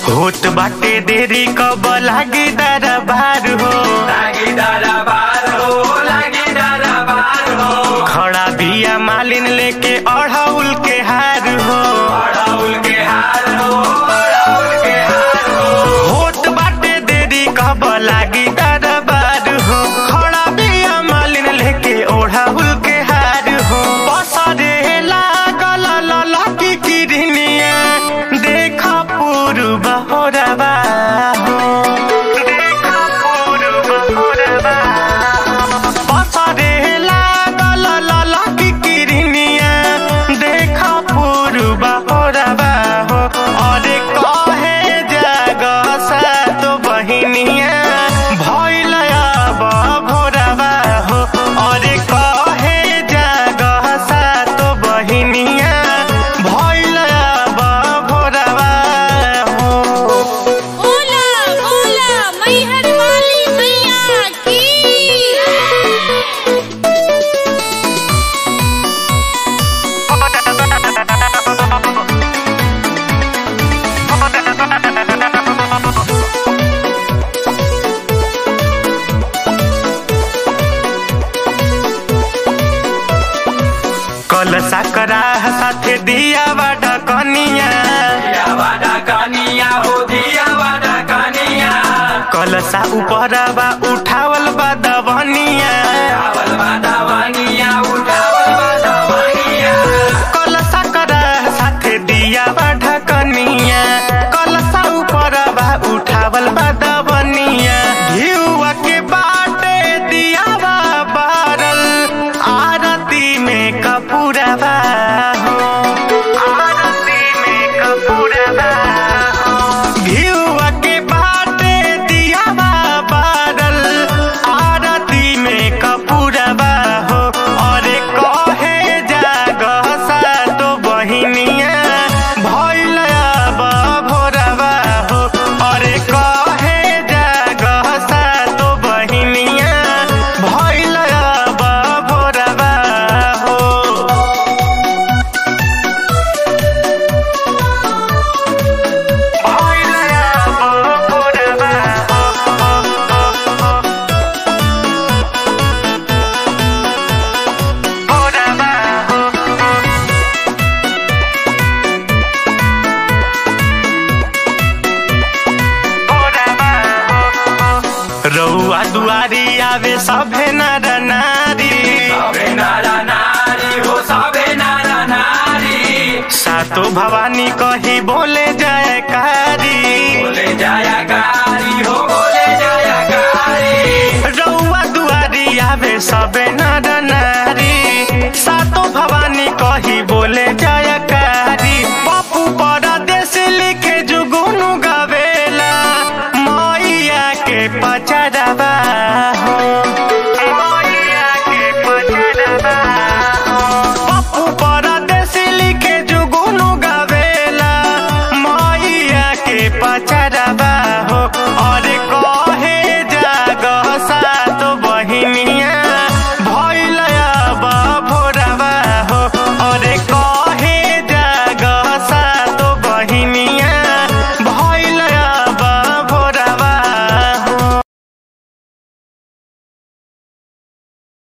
होत बाटे देरी कब लागी दरबार हो लागी दरबार हो लागी दरबार हो खड़ा बिया मालिन लेके अढ़ौल के हार हो अड़ाउल के हार हो अड़ाउल के हार हो होत बाटे देरी कब लागी दरबार हो खड़ा बिया मालिन लेके ओढ़ौल के हार हो पसरे लागल ललकी किरनिया देखा पूर्व होरबा हो देखा पूर्व होरबा पसरे लागल ललकी किरनिया देखा पूर्व होरबा हो अरे कहे जाग सात बहिनिया भइल अब भोरबा हो अरे कहे जाग सात बहिनिया भइल अब भोरबा हो ओला ओला मैहर वाली मैया की कल सकरा साथे दिया बाटा कनिया दिया वादा कनिया हो दिया वादा कनिया कलसा ऊपरबा उठावल बा दबनिया उठावल वादा वनिया उठावल वादा वनिया कलसा करा साथे दिया बाटा कनिया कलसा ऊपरबा उठावल बा दबनिया घिउवा के बाटे दिया बा बारल आरती में कपूरबा हो आरती में कपूरबा हो घिउवा के बाटे दिया बा बारल आरती में कपूरबा हो अरे कहे जाग सातो बहिनिया भइल अब भोरबा हो अरे कहे जाग सातो बहिनिया भइल अब भोरबा हो भइल अब भोरबा हो भोरबा हो रउआ दुआरी आवे सभे नर नारी सबे नारा नारी हो सबे नारा नारी सातो भवानी कही बोले जयकारी बोले जाया गारी हो बोले जाया गारी रउआ दुआरी आवे सबे नर नारी सातो भवानी कही बोले जयकारी पप्पू परदेश लिखे जुगुनु गवेला मैया के पचरबा हो मैया के पचरबा हो पप्पू परदेश लिखे जुगुनु गवेला मैया के पचरबा